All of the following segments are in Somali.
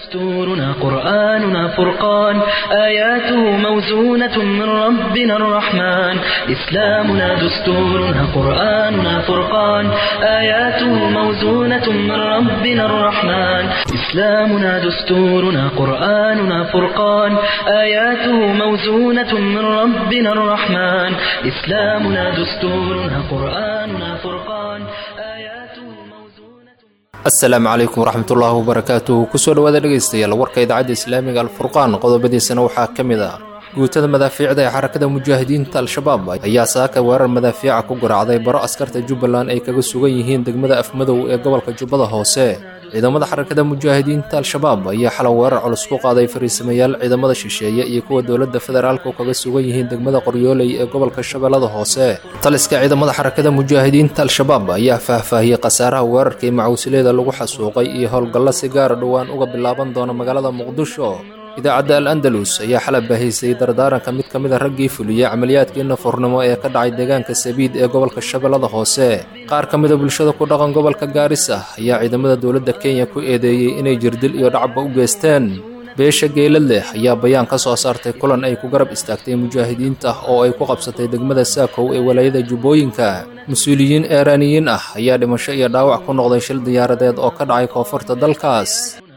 دستورنا قرآننا فرقان آياته موزونة من ربنا الرحمن إسلامنا دستورنا قرآننا فرقان آياته موزونة من ربنا الرحمن إسلامنا دستورنا قرآننا فرقان آياته موزونة من ربنا الرحمن إسلامنا دستورنا قرآننا فرقان آياته موزونة asalaamu calaykum waraxmatullaahi wabarakaatuhu kusoo dhawaada dhegaystayaal warka idaacadda islaamiga alfurqaan qodobadiisana waxaa ka mid ah guutada madaafiicda ee xarakada mujaahidiinta al-shabaab ayaa saaka weerar madaafiica ku garaacday baro askarta jubbaland ay kaga sugan yihiin degmada afmadow ee gobolka jubbada hoose ciidamada xarakada mujaahidiinta al-shabaab ayaa xalay weerar culus ku qaaday fariisamayaal ciidamada shisheeye iyo kuwa dowladda federaalka oo kaga sugan yihiin degmada qoryooley ee gobolka shabeellada hoose taliska ciidamada xarakada mujaahidiinta al-shabaab ayaa faahfaahiyey khasaaraha weerarkii macuusileeda lagu xasuuqay iyo howlgallo si gaara dhowaan uga bilaaban doona magaalada muqdisho idaacadda al andalus ayaa xalab baahaysay dardaaranka mid ka mid a raggii fuliyey camaliyaadkii nafurnimo ee ka dhacay deegaanka sabiid ee gobolka shabeellada hoose qaar ka mida bulshada ku dhaqan gobolka gaarisa ayaa ciidamada dowladda kenya ku eedeeyey inay jirdil iyo dhacba u geysteen beesha geelad leh ayaa bayaan ka soo saartay kulan ay ku garab istaagtay mujaahidiinta oo ay ku qabsatay degmada saakow ee walaayada jubbooyinka mas-uuliyiin eeraaniyiin ah ayaa dhimasho iyo dhaawac ku noqday shil diyaaradeed oo ka dhacay koonfurta dalkaas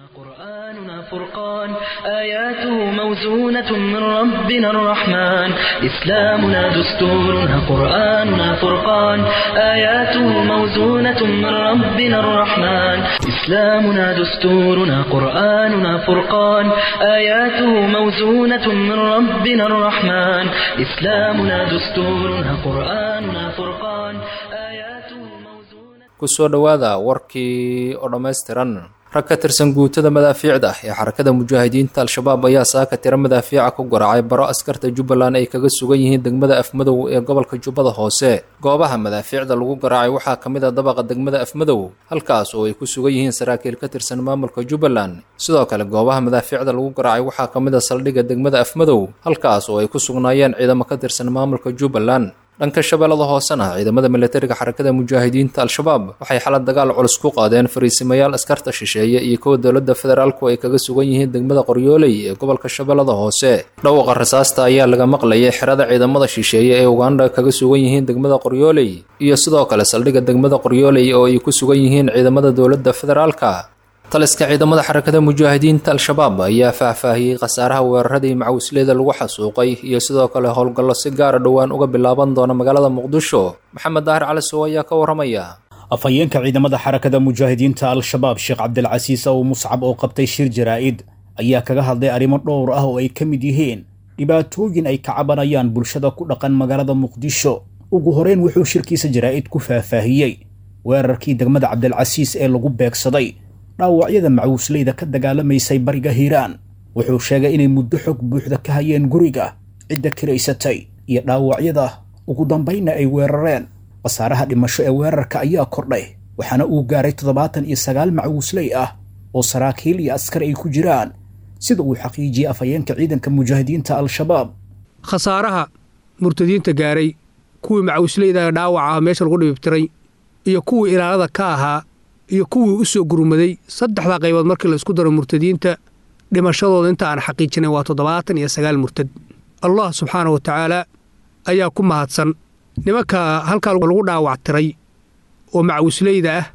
قرآننا فرقان آياته موزونة من ربنا الرحمن إسلامنا دستورنا قرآننا فرقان آياته موزونة من ربنا الرحمن إسلامنا دستورنا قرآننا فرقان آياته موزونة من ربنا الرحمن إسلامنا دستورنا قرآننا فرقان آياته موزونة kusoo dhowaada warkii oo dhammaystiran rag ka tirsan guutada madaafiicda ee xarakada mujaahidiinta al-shabaab ayaa saaka tiro madaafiica ku garaacay baro askarta jubbaland ay kaga sugan yihiin degmada afmadow ee gobolka jubbada hoose goobaha madaafiicda lagu garaacay waxaa ka mid a dabaqa degmada afmadow halkaas oo ay ku sugan yihiin saraakiil ka tirsan maamulka jubbaland sidoo kale goobaha madaafiicda lagu garaacay waxaa ka mid a saldhigga degmada afmadow halkaas oo ay ku sugnaayeen ciidamo ka tirsan maamulka jubbaland dhanka shabeellada hoosena ciidamada milatariga xarakada mujaahidiinta al-shabaab waxay xalad dagaal culus ku qaadeen fariisimayaal askarta shisheeye iyo kuwa dowladda federaalku ay kaga sugan yihiin degmada qoryooley ee gobolka shabeellada hoose dhawaqa rasaasta ayaa laga maqlayay xerada ciidamada shisheeye ee ugandha kaga sugan yihiin degmada qoryooley iyo sidoo kale saldhigga degmada qoryooley oo ay ku sugan yihiin ciidamada dowladda federaalka taliska ciidamada xarakada mujaahidiinta al-shabaab ayaa faahfaahiyey khasaaraha weeraradii macawisleeda lagu xasuuqay iyo sidoo kale howlgallo si gaara dhowaan uga bilaaban doona magaalada muqdisho maxamed daahir cali sow ayaa ka waramaya afhayeenka ciidamada xarakada mujaahidiinta al-shabaab sheekh cabdilcasiis ow muscab oo qabtay shir jaraa'id ayaa kaga hadlay arrimo dhowr ah oo ay ka mid yihiin dhibaatooyin ay ka cabanayaan bulshada ku dhaqan magaalada muqdisho ugu horeyn wuxuu shirkiisa jaraa'id ku faahfaahiyey weerarkii degmada cabdilcasiis ee lagu beegsaday dhaawacyada macuusleyda ka dagaalamaysay bariga hiiraan wuxuu sheegay inay muddo xog buuxda ka hayeen guriga cidda kiraysatay iyo dhaawacyada ugu dambaynna ay weerareen khasaaraha dhimasho ee weerarka ayaa kordhay waxaana uu gaaray toddobaatan iyo sagaal macuusley ah oo saraakiil iyo askar ay ku jiraan sida uu xaqiijiyey afhayeenka ciidanka mujaahidiinta al-shabaab khasaaraha murtadiinta gaaray kuwii macawisleyda dhaawaca ah meesha lagu dhibibtiray iyo kuwii ilaalada ka ahaa iyo kuwii u soo gurmaday saddexdaa qaybood markii la isku daro murtadiinta dhimashadooda inta aan xaqiijinay waa toddobaatan iyo sagaal murtad allah subxaana wa tacaala ayaa ku mahadsan nimanka halkaa lagu dhaawac tiray oo macawisleyda ah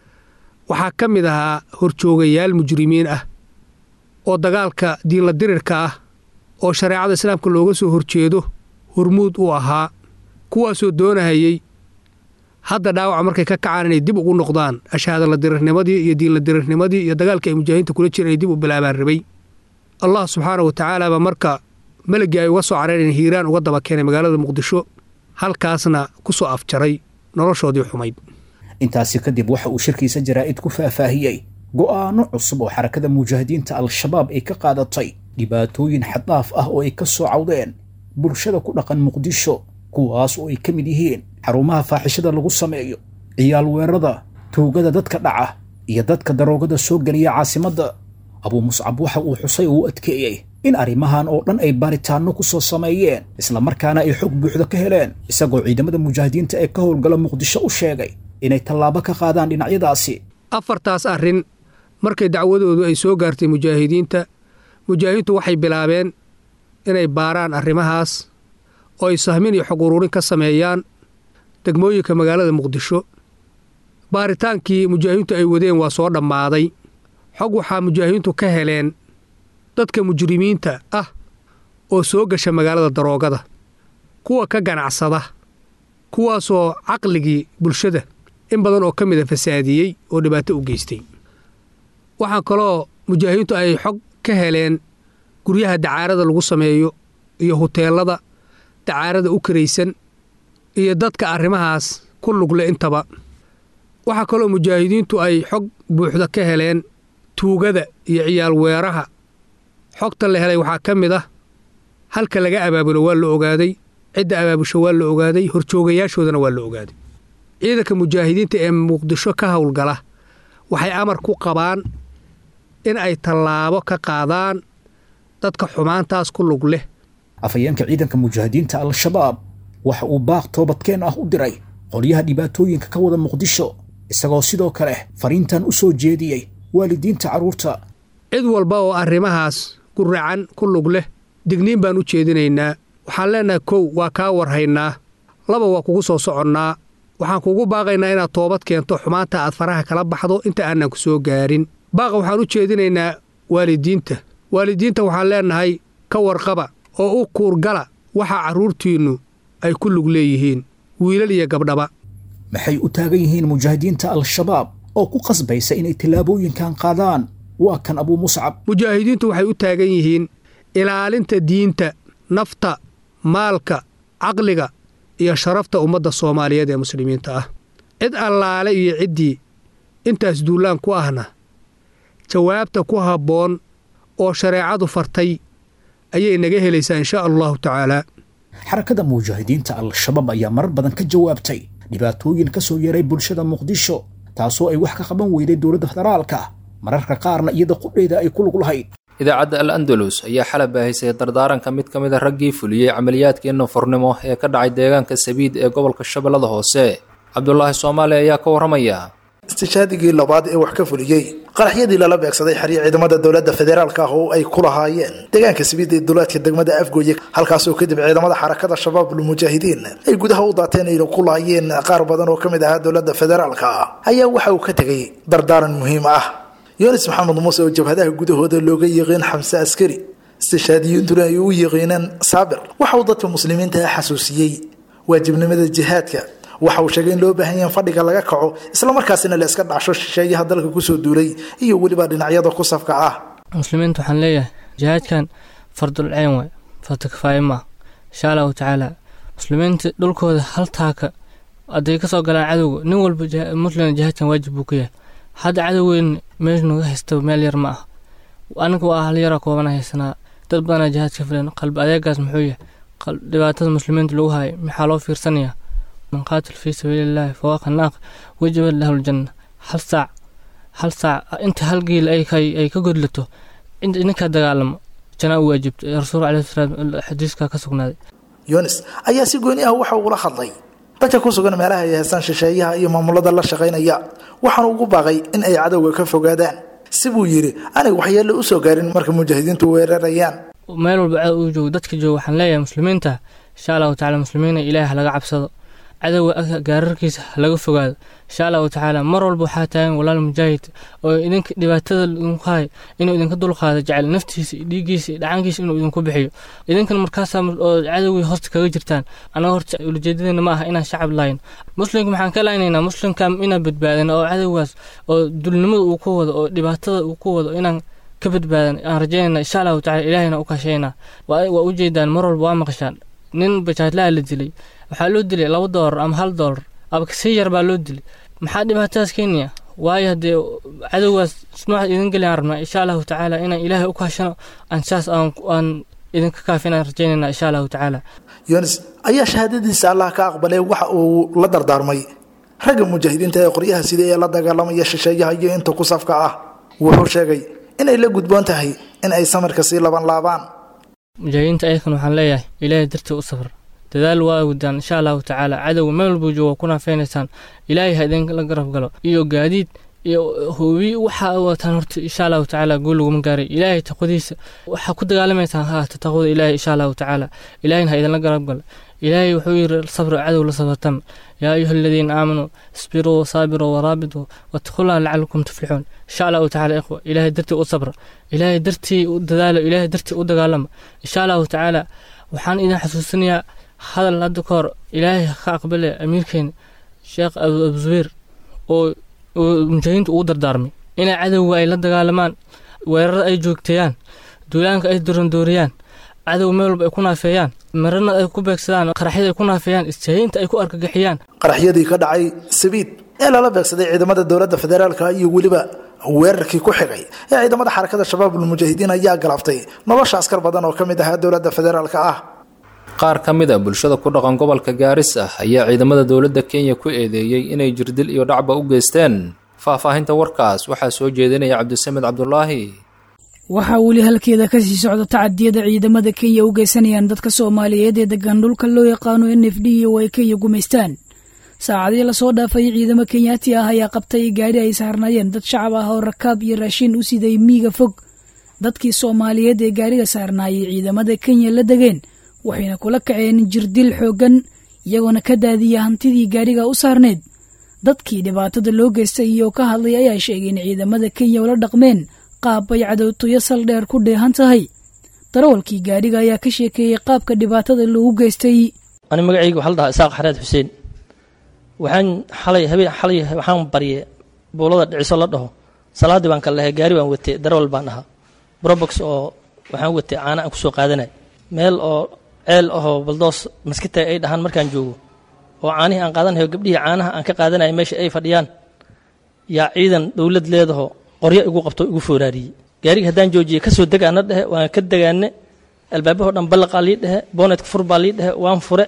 waxaa ka mid ahaa horjoogayaal mujrimiin ah oo dagaalka diinla dirirka ah oo shareecada islaamka looga soo horjeedo hormuud u ahaa kuwaasoo doonahayey hadda dhaawaca markay ka kacaan inay dib ugu noqdaan ashaadala dirirnimadii iyo diinla dirirnimadii iyo dagaalkii ay mujaahidiinta kula jireen ay dib u bilaabaan rabay allah subxaana wa tacaala baa marka melagii ay uga soo careen hiiraan uga daba keenay magaalada muqdisho halkaasna ku soo afjaray noloshoodii xumayd intaasi kadib waxa uu shirkiisa jaraa'id ku faahfaahiyey go'aano cusub oo xarakada mujaahidiinta al-shabaab ay ka qaadatay dhibaatooyin xaddaaf ah oo ay ka soo cawdeen bulshada ku dhaqan muqdisho kuwaas oo ay ka mid yihiin xarumaha faaxishada lagu sameeyo ciyaal weerada tuugada dadka dhaca iyo dadka daroogada soo geliya caasimadda abuu muscab waxa uu xusay oo u adkeeyey in arrimahan oo dhan ay baaritaanno ku soo sameeyeen islamarkaana ay xog buuxda ka heleen isagoo ciidamada mujaahidiinta ee ka howlgala muqdisho u sheegay inay tallaabo ka qaadaan dhinacyadaasi afartaas arrin markay dacwadoodu ay soo gaartay mujaahidiinta mujaahidiintu waxay bilaabeen inay baaraan arrimahaas oo ay sahmin iyo xog uruurin ka sameeyaan degmooyinka magaalada muqdisho baaritaankii mujaahidiintu ay wadeen waa soo dhammaaday xog waxaa mujaahidiintu ka heleen dadka mujrimiinta ah oo soo gasha magaalada daroogada kuwa ka ganacsada kuwaasoo caqligii bulshada in badan oo ka mida fasaadiyey oo dhibaato u geystay waxaa kaloo mujaahidiintu ay xog ka heleen guryaha dacaarada lagu sameeyo iyo huteelada dacaarada u karaysan iyo dadka arrimahaas ku lugle intaba waxaa kaloo mujaahidiintu ay xog buuxda ka heleen tuugada iyo ciyaal weeraha xogta la helay waxaa ka mid ah halka laga abaabulo waa la ogaaday cidda abaabusho waa la ogaaday horjoogayaashoodana waa la ogaaday ciidanka mujaahidiinta ee muqdisho ka howlgala waxay amar ku qabaan in ay tallaabo ka qaadaan dadka xumaantaas ku lug leh afhayeenka ciidanka mujaahidiinta al-shabaab waxa uu baaq toobadkeen ah u diray qolyaha dhibaatooyinka ka wada muqdisho isagoo sidoo kale fariintan u soo jeediyey waalidiinta carruurta cid walba oo arrimahaas guracan ku lug leh digniin baan u jeedinaynaa waxaan leennahay kow waa kaa warhaynaa laba waa kugu soo soconnaa waxaan kugu baaqaynaa inaad toobad keento xumaanta aad faraha kala baxdo inta aanan ku soo gaarin baaqa waxaan u jeedinaynaa waalidiinta waalidiinta waxaan leennahay ka warqaba oo u kuurgala waxa carruurtiinnu ay ku lug leeyihiin wiilal iyo gabdhaba maxay u taagan yihiin mujaahidiinta al-shabaab oo ku qasbaysa inay tallaabooyinkan qaadaan waa kan abuu muscab mujaahidiintu waxay u taagan yihiin ilaalinta diinta nafta maalka caqliga iyo sharafta ummadda soomaaliyeed ee muslimiinta ah cid allaale iyo ciddii intaas duullaan ku ahna jawaabta ku habboon oo shareecadu fartay ayay naga helaysaa inshaa allahu tacaalaa xarakada mujaahidiinta al-shabaab ayaa marar badan ka jawaabtay dhibaatooyin ka soo yeeray bulshada muqdisho taasoo ay wax ka qaban weyday dowladda federaalka mararka qaarna iyada qudheeda ay ku lug lahayd idaacadda al andalus ayaa xalab baahisay dardaaranka mid ka mid a raggii fuliyey camaliyaadkii nafurnimo ee ka dhacay deegaanka sabiid ee gobolka shabeellada hoose cabdulaahi soomaali ayaa ka warramaya istishaadigii labaad ee wax ka fuliyey qaraxyadii lala beegsaday xeryo ciidamada dowladda federaalka ah oo ay ku lahaayeen deegaanka sabiid ee duleedka degmada afgooye halkaasoo kadib ciidamada xarakada shabaabul mujaahidiin ay gudaha u daateen ay ku lahaayeen qaar badan oo ka mid ahaa dowladda federaalka ayaa waxa uu ka tegay dardaaran muhiim ah yunis maxamed muuse oo jabhadaha gudahooda looga yiqiin xamse askari istishaadiyintuna ay u yiqiineen saabir waxa uu dadka muslimiinta ah xasuusiyey waajibnimada jihaadka waxa uu sheegay in loo baahan yaha in fadhiga laga kaco islamarkaasina la iska dhacsho shisheeyaha dalka kusoo duulay iyo weliba dhinacyada ku safka ah muslimiinta waxaan leeyahay jihaadkan fardul ceen waay farta kifaaye maa insha allahu tacaala muslimiinta dhulkooda hal taaka hadday kasoo galaan cadowga nin walba muslim jihaadkan waajib buu ka yahay hadda cadowgeyn meesha naga haysta meel yar ma ah aniga waa hal yara koobana haysanaa dad badanaa jihaad ka filan qalbi adeegaas muxuu yahay dhibaatada muslimiinta lagu hayo maxaa loo fiirsanayaa man qaatil fii sabiilillahi fawaaqa naaq wajabad lahu ljanna hal saac hal saac inta hal giil ay ka godlato ninkaa dagaalamo janaa u waajibta rasuul caleyhi salaam xadiiska ka sugnaaday yunis ayaa si gooni ah waxa uula hadlay dadka ku sugan meelaha ay haystaan shisheeyaha iyo maamulada la shaqaynaya waxaana ugu baaqay in ay cadowga ka fogaadaan si buu yidhi anay waxyeello u soo gaarin marka mujaahidiintu weerarayaan meel walba cadow uu joogo dadka jooga waxaan leeyahay muslimiinta insha allahu tacala muslimiina ilaahi halaga cabsado cadowga gaararkiisa halaga fogaado insha allahu tacaala mar walba waxaa taagan walaal mujaahid oo idinka dhibaatada idinku hayo inuu idinka dulqaado jecel naftiisa dhiiggiisa iyo dhacankiisa inuu idinku bixiyo idinkan markaasaa oo cadowgii hoosta kaga jirtaan anaga horta ulajeedadeena ma aha inaan shacab lahayn muslimka maxaan ka laaynaynaa muslimka inaan badbaadin oo cadowgaas oo dulnimada uu ku wado oo dhibaatada uu ku wado inaan ka badbaadan aan rajaynayna insha allahu tacala ilaahayna u kaashaynaa waa ujeedaan mar walba waa maqashaan nin bajaadlaha la dilay waxaa loo dilay laba doolar ama hal doolar aba kasii yar baa loo dilay maxaa dhibaatadaas keenaya waayo haddee cadowgaas noocaad idin geliyaan rabnaa insha allahu tacaala inaan ilaahay u kaashano aan saas aan idinka kaafinaan rajaynayna insha allahu tacaala yunis ayaa shahaadadiisa allah ka aqbalay waxa uu la dardaarmay ragga mujaahidiinta ee qoryaha sida ee la dagaalamaya shisheeyaha iyo inta ku safka ah wuxuu sheegay inay la gudboon tahay in ay samirka sii laban laabaan mujaahidiinta ayakan waxaan leeyahay ilaahay dartii u safar dadaal waa wadaan insha allahu tacaala cadowga meel walbuu joogo kuna feenaysaan ilaahay ha idinla garab galo iyo gaadiid iyo hoobi waxa wataan horta insha allahu tacaala guul laguma gaaray ilaahay taqwadiisa waxaa ku dagaalamaysaan ha taqwada ilaahay insha allahu tacaala ilaahayna ha idinla garab gala ilaahay wuxuu yiri sabra cadow la sabartan yaa ayuha aladiina aamanuu isbiruu wasaabiruu waraabituu wattaqullaha lacalakum tuflixuun insha allahu tacaala ikhwa ilaahay dartii u sabra ilaahay dartii u dadaalo ilaahay dartii u dagaalama insha allahu tacaala waxaan idin xasuusinayaa hadal hadda ka hor ilaahay ka aqbale amiirkeena sheekh abu zubeer oo mujaahidiintu ugu dardaarmay inay cadowga ay la dagaalamaan weerarada ay joogteeyaan duulaanka ay dorandooriyaan cadow meel walba ay ku naafeeyaan marana ay ku beegsadaan qaraxyada ay ku naafeeyaan istaahiinta ay ku argagixiyaan qaraxyadii ka dhacay sabiid ee lala beegsaday ciidamada dowladda federaalka iyo weliba weerarkii ku xigay ee ciidamada xarakada shabaabulmujaahidiin ayaa galabtay nolosha askar badan oo ka mid ahaa dowladda federaalka ah qaar ka mid a bulshada ku dhaqan gobolka gaaris ah ayaa ciidamada dowladda kenya ku eedeeyey inay jirdil iyo dhacba u geysteen faahfaahinta warkaas waxaa soo jeedinaya cabdisamed cabdulaahi waxaa weli halkeeda kasii socda tacadiyada ciidamada kenya u geysanayaan dadka soomaaliyeed ee degan dhulka loo yaqaano n f d iyo ay kenya gumaystaan saacadii lasoo dhaafay ciidamo kenyaati ah ayaa qabtay gaadhi ay saarnaayeen dad shacab ah oo rakaab iyo raashiin u siday miiga fog dadkii soomaaliyeed ee gaadhiga saarnaayay ciidamada kenya la degeen waxayna kula kaceen jirdil xooggan iyagoona ka daadiya hantidii gaadhiga u saarneed dadkii dhibaatada loo geystay iyo ka hadlay ayaa sheegay in ciidamada kenya ula dhaqmeen qaab bay cadowtuyo saldheer ku dheehan tahay darawalkii gaadhiga ayaa ka sheekeeyey qaabka dhibaatada loogu geystay ani magacayga waxaa la dhahaa isaaq xareed xuseen waxaan xalay habeen xalay waxaan barye buulada dhiciso la dhaho salaaddii baan kala lahay gaari baan watay darawal baan ahaa brobox oo waxaan watay caana aan kusoo qaadanay meel oo ceel ahoo baldoos maskita ay dhahaan markaan joogo oo caanihii aan qaadanayo gabdhihii caanaha aan ka qaadanaya meesha ay fadhiyaan yaa ciidan dowlad leedaho qoryo igu qabto igu fooraariyey gaariga haddaan joojiyey kasoo degaana dhehe waan ka degaane albaabahoo dhan ballaqaa lii dhehe boonetka fur baa lii dhehe waan fure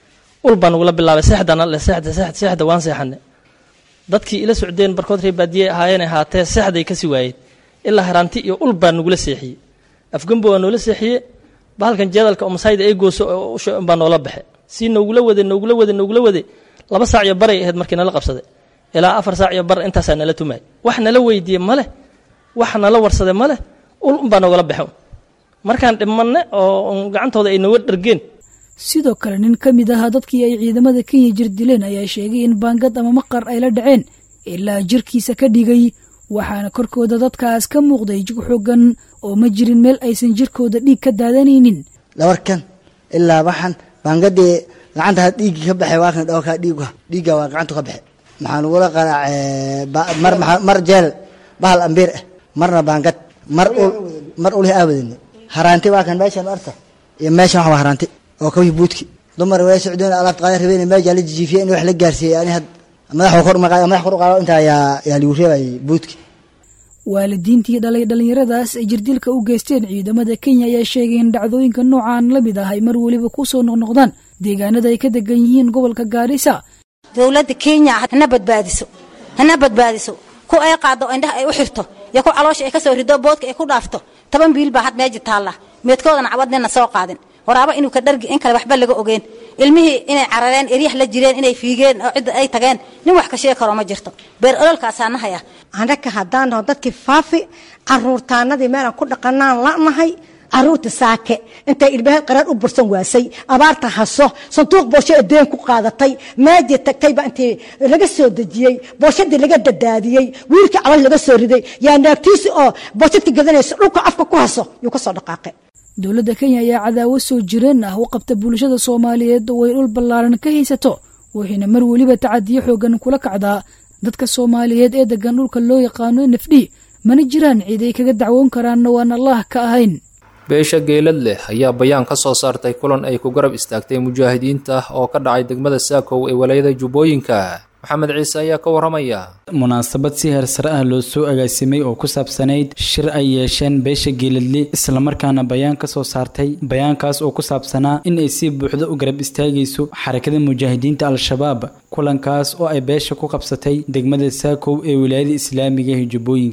ul baan nagula bilaabay seexdana le seexda seexda seexda waan seexane dadkii ila socdeen barkood ree baadiyey ahaayeenay haatee seexday kasii waayeen ilaa haraanti iyo ul baa nagula seexiyey afgembo waa noola seexiye bahalkan jeedalka oo masayda ay gooso oo usha baa noola baxe si noogula wade noogula wade noogula wade laba saac iyo baray ahayd markii nala qabsaday ilaa afar saac iyo bar intaasaa nala tumaay wax nala weydiiye maleh wax nala warsade maleh ul unbaa noogala baxe markaan dhimanne oo gacantooda ay nooga dhargeen sidoo kale nin ka mid ahaa dadkii ay ciidamada kenya jir dileen ayaa sheegay in baangad ama maqar ay la dhaceen ilaa jirkiisa ka dhigay waxaana korkooda dadkaas ka muuqday jig xoogan oo ma jirin meel aysan jirkooda dhiig ka daadanaynin dhabarkan ilaa waxan baangadii gacanta had dhiiggii ka baxay waa kan dhowrkaa dhiigga dhiigga waa gacantu ka baxe maxaa lagula qaraacee mar mar jeel bahal ambiir ah marna baangad mar ul mar ulih aawadani haraanti waa kan meeshan arta iyo meeshan wax waa haraanti oo kawii buudki dumar way socdeen alaabta qaada rabeen meesha la jijiifiyey in wax la gaarsiiyey ani had madaxa kor maqaay madax kor u qaado intaa yaa yaa ligu reebayay buudki waalidiintii dhalay dhallinyaradaas ay jirdilka u geysteen ciidamada kenya ayaa sheegay in dhacdooyinka noocan la mid ah ay mar weliba ku soo noqnoqdaan deegaanada ay ka degan yihiin gobolka gaarisa dowladda kenya hana badbaadiso hana badbaadiso ku ay qaado indhaha ay u xirto iyo ku caloosha ay ka soo rido boodka ay ku dhaafto toban biil baa had meeja taalla meedkoodana cabadnina soo qaadin waraaba inuu ka dhargi in kale waxba laga ogeen ilmihii inay carareen eryax la jireen inay fiigeen oo cidda ay tageen nin wax ka sheegi karo ma jirto beer ololkaasaa nahaya annaga haddaan naho dadkii faafi caruurtaanadii meelaan ku dhaqanaan la'nahay caruurta saake intay ilbaheed qaraar u bursan waasay abaarta haso sanduuq boosho ee deen ku qaadatay meejii tagtayba intii laga soo dejiyey booshadii laga dadaadiyey wiilkii calool laga soo riday yaa naagtiisi oo booshadka gadanaysa dhulka afka ku haso yuu ka soo dhaqaaqay dowladda kenya ayaa cadaawo soo jireen ah u qabta bulshada soomaaliyeed oo ay dhul ballaaran ka haysato waxayna mar weliba tacadiyo xoogan kula kacdaa dadka soomaaliyeed ee degan dhulka loo yaqaano nafdhi mana jiraan cid ay kaga dacwoon karaanna waan allah ka ahayn beesha geelad leh ayaa bayaan ka soo saartay kulan ay ku garab istaagtay mujaahidiinta oo ka dhacay degmada saakow ee walaayada jubbooyinka maxamed ciise ayaa ka waramaya munaasabad si heersare ah loo soo agaasimay oo ku saabsanayd shir ay yeesheen beesha geeladle islamarkaana bayaan ka soo saartay bayaankaas oo ku saabsanaa in ay si buuxda u garab istaagayso xarakada mujaahidiinta al-shabaab kulankaas oo ay beesha ku qabsatay degmada saakow ee wilaayada islaamiga ee jubbooyinka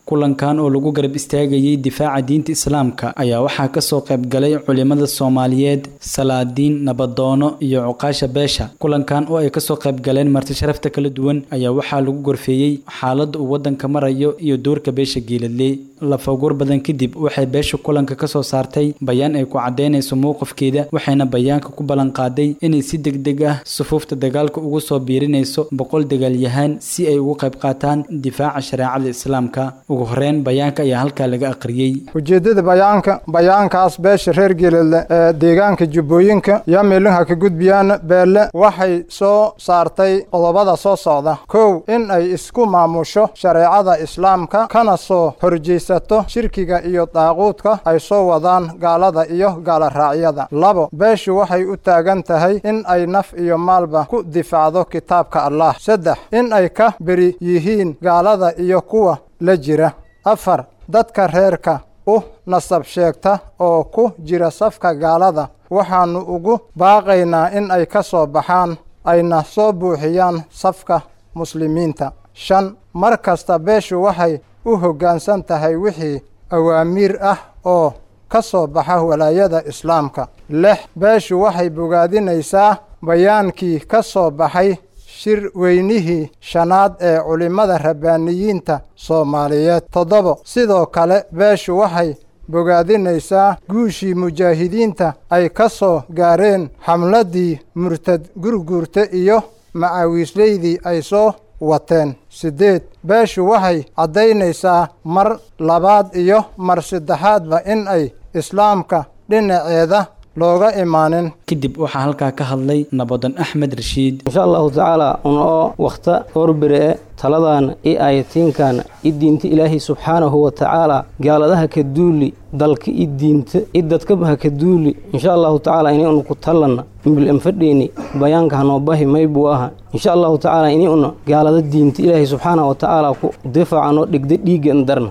kulankan oo lagu garab istaagayay difaaca diinta islaamka ayaa waxaa kasoo qaybgalay culimada soomaaliyeed salaadiin nabadoono iyo cuqaasha beesha kulankan oo ay kasoo qaybgaleen marti sharafta kala duwan ayaa waxaa lagu gorfeeyey xaaladda uu wadanka marayo iyo doorka beesha geeladle lafaguur badan kadib waxay beesha kulanka kasoo saartay bayaan ay ku cadeynayso mowqifkeeda waxayna bayaanka ku ballanqaaday inay si degdeg ah sufuufta dagaalka ugu soo biirinayso boqol dagaalyahaan si ay ugu qayb qaataan difaaca shareecada islaamka ugu horeyn bayaanka ayaa halkaa laga aqriyey ujeeddada bayaanka bayaankaas beesha reer geeladle ee deegaanka jubbooyinka iyo milinha ka gudbiyaan beelle waxay soo saartay qodobada soo socda kow in ay isku maamusho shareecada islaamka kana soo horjeysato shirkiga iyo daaquudka ay soo wadaan gaalada iyo gaaloraacyada labo beeshu waxay u taagan tahay in ay naf iyo maalba ku difaacdo kitaabka allah saddex in ay ka beri yihiin gaalada iyo kuwa la jira afar dadka reerka u nasab sheegta oo ku jira safka gaalada waxaannu ugu baaqaynaa in ay ka soo baxaan ayna soo buuxiyaan safka muslimiinta shan mar kasta beeshu waxay u hoggaansan tahay wixii awaamiir ah oo ka soo baxa walaayada islaamka lix beeshu waxay bogaadinaysaa bayaankii ka soo baxay shir weynihii shanaad ee culimmada rabbaaniyiinta soomaaliyeed toddobo sidoo kale beeshu waxay bogaadinaysaa guushii mujaahidiinta ay ka soo gaareen xamladdii murtad gurguurta iyo macawiisleydii ay soo wateen siddeed beeshu waxay caddaynaysaa mar labaad iyo mar saddexaadba in ay islaamka dhinaceeda looga imaanin kadib waxaa halkaa ka hadlay nabadan axmed rashiid insha allahu tacaala unoo wakhta horbire taladan i ayatiinkan i diinta ilaahay subxaanahu wa tacaala gaaladaha ka duuli dalka i diinta i dadkaba ha ka duuli insha allahu tacaala ini unu ku tallanna mbil anfadheeni bayaanka hanoo bahi maybuu aha insha allahu tacaala ini una gaalada diinta ilaahay subxaanahu wa tacaala ku difaacanoo dhigda dhiiggan darna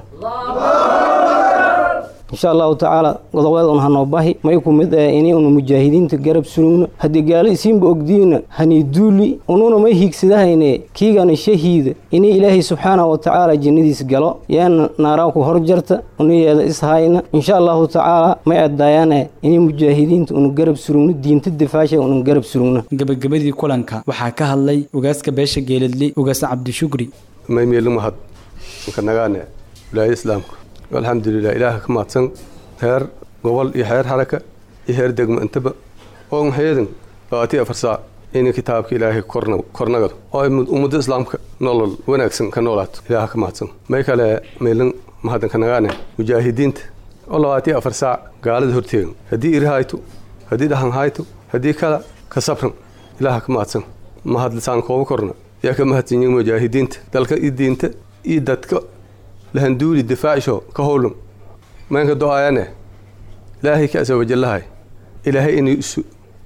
insha allahu tacaala godobeed un hanoo bahi may ku mid ee ini unu mujaahidiinta garab surugno haddii gaalo isiinba ogdiina hani duuli ununa may hiigsadahayne kiigana shahiida ini ilaahay subxaanahu wa tacaala jannadiis galo yaana naaraan ku hor jarta uniyeeda ishayna insha allahu tacaala may adaayaane ini mujaahidiinta unu garab surugno diinta difaasha unu garab surugno gabagabadii kulanka waxaa ka hadlay ugaaska beesha geeladle ugaas cabdishukri maymeelumahad nkanagaane wilaaya islaamka alxamdulilah ilaaha ka mahadsan heer gobol iyo heer haraka iyo heer degmo intaba oo maxayadan labaatiyo afar saac inay kitaabka ilaahay kornagado oo ummadda islaamka nolol wanaagsan ka noolaato ilaaha ka mahadsan may kale meelan mahadanka nagaane mujaahidiinta oo labaatiyo afar saac gaalada horteegan haddii iri hayto haddii dhahan hayto haddii kala ka sabran ilaaha ka mahadsan mahad lisaan kooba korna yaa ka mahadsan yihin mujaahidiinta dalka iyo diinta iyo dadka lahanduuli difaacisho ka howlum maynka do-aayane ilaahay ka asa wajallahay ilaahay inay isu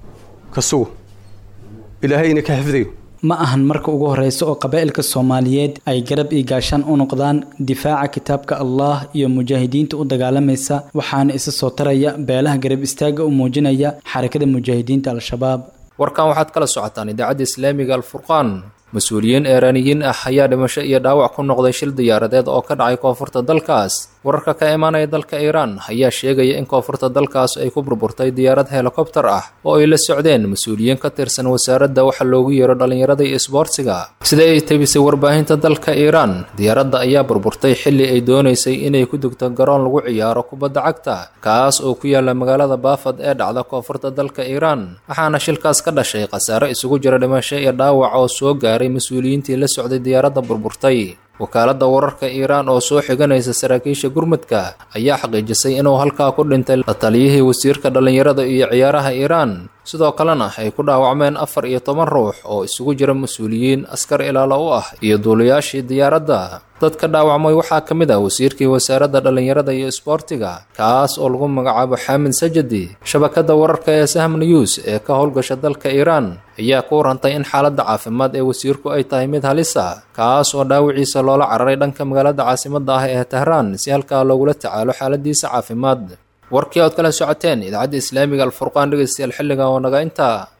ka sugo ilaahay inay ka xifdiyo ma ahan marka ugu horeysa oo qabaa'ilka soomaaliyeed ay garab iyo gaashaan u noqdaan difaaca kitaabka allah iyo mujaahidiinta u dagaalamaysa waxaana isa soo taraya beelaha garab istaaga u muujinaya xarakada mujaahidiinta al-shabaab warkan waxaad kala socotaan idaacadda islaamiga alfurqaan mas-uuliyiin eeraaniyiin ah ayaa dhimasho iyo dhaawac ku noqday shil diyaaradeed oo ka dhacay koonfurta dalkaas wararka ka imaanaya dalka iiraan ayaa sheegaya in koonfurta dalkaas ay ku burburtay diyaarad helikobtar ah oo ay la socdeen mas-uuliyiin ka tirsan wasaaradda waxa loogu yeero dhallinyarada iyo isboortsiga sida ay tebisay warbaahinta dalka iiraan diyaaradda ayaa burburtay xilli ay doonaysay inay ku degto garoon lagu ciyaaro kubadda cagta kaas oo ku yaala magaalada baafad ee dhacda koonfurta dalka iiraan waxaana shilkaas ka dhashay khasaare isugu jira dhimasho iyo dhaawac oo soo gaaray mas-uuliyiintii la socday diyaaradda burburtay wakaaladda wararka iiraan oo soo xiganaysa saraakiisha gurmudka ayaa xaqiijisay inuu halkaa ku dhintay la taliyihii wasiirka dhallinyarada iyo ciyaaraha iiraan sidoo kalena ay ku dhaawacmeen afar iyo toban ruux oo isugu jira mas-uuliyiin askar ilaalo u ah iyo duulayaashii diyaaradda dadka dhaawacmay waxaa ka mid ah wasiirkii wasaaradda dhallinyarada iyo isboortiga kaas oo lagu magacaabo xaamid sajadi shabakadda wararka ee sahm news ee ka howlgasha dalka iiraan ayaa ku warantay in xaaladda caafimaad ee wasiirku ay tahay mid halisa kaas oo dhaawiciisa loola cararay dhanka magaalada caasimadda ah ee tahraan si halkaa loogula tacaalo xaaladiisa caafimaad warkii ood kala socoteen idaacadda islaamiga alfurqaan dhegeystayaal xilligan oo naga intaa